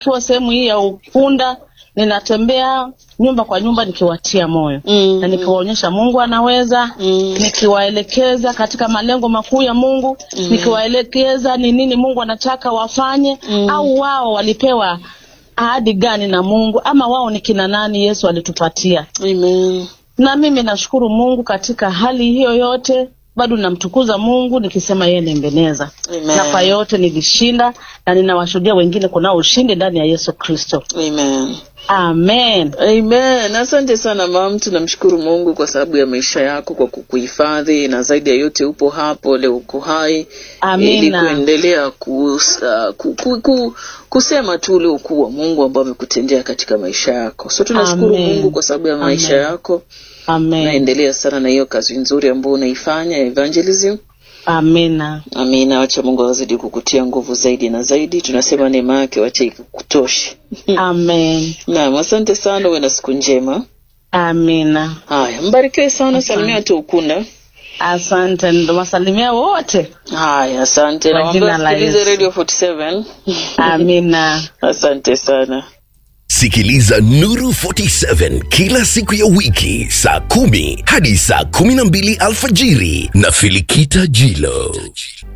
Nikiwa sehemu hii ya Ukunda, ninatembea nyumba kwa nyumba nikiwatia moyo Mm. na nikiwaonyesha Mungu anaweza Mm. nikiwaelekeza katika malengo makuu ya Mungu nikiwaelekeza ni nini Mungu anataka wafanye Mm. au wao walipewa ahadi gani na Mungu ama wao ni kina nani Yesu alitupatia. Amen. Na mimi nashukuru Mungu katika hali hiyo yote, bado namtukuza Mungu nikisema yeye ni mbeneza, Amen. na kwa yote nilishinda, na ninawashuhudia wengine kunao ushindi ndani ya Yesu Kristo. Amen. Amen. Amen. Asante sana mam, tunamshukuru Mungu kwa sababu ya maisha yako, kwa kukuhifadhi na zaidi ya yote upo hapo leo, uko hai Amina. ili kuendelea kus, uh, ku, ku, ku, kusema tu ule ukuu wa Mungu ambao amekutendea katika maisha yako. So tunashukuru Amen. Mungu kwa sababu ya maisha Amen. yako. Amen. Naendelea sana na hiyo kazi nzuri ambayo unaifanya ya evangelism. Amina. Amina. Wacha Mungu azidi kukutia nguvu zaidi na zaidi. Tunasema neema yake wacha ikutoshe. Amen. Naam, asante sana, uwe na siku njema. Amina. Haya, mbarikiwe sana, salimia watu Ukunda. Asante, ndo wasalimia wote. Haya, asante. Kwa Nawaambia jina la wasikilize Yesu. Radio 47. Amina. Asante sana. Sikiliza Nuru 47 kila siku ya wiki saa kumi hadi saa kumi na mbili alfajiri na Filikita Jilo.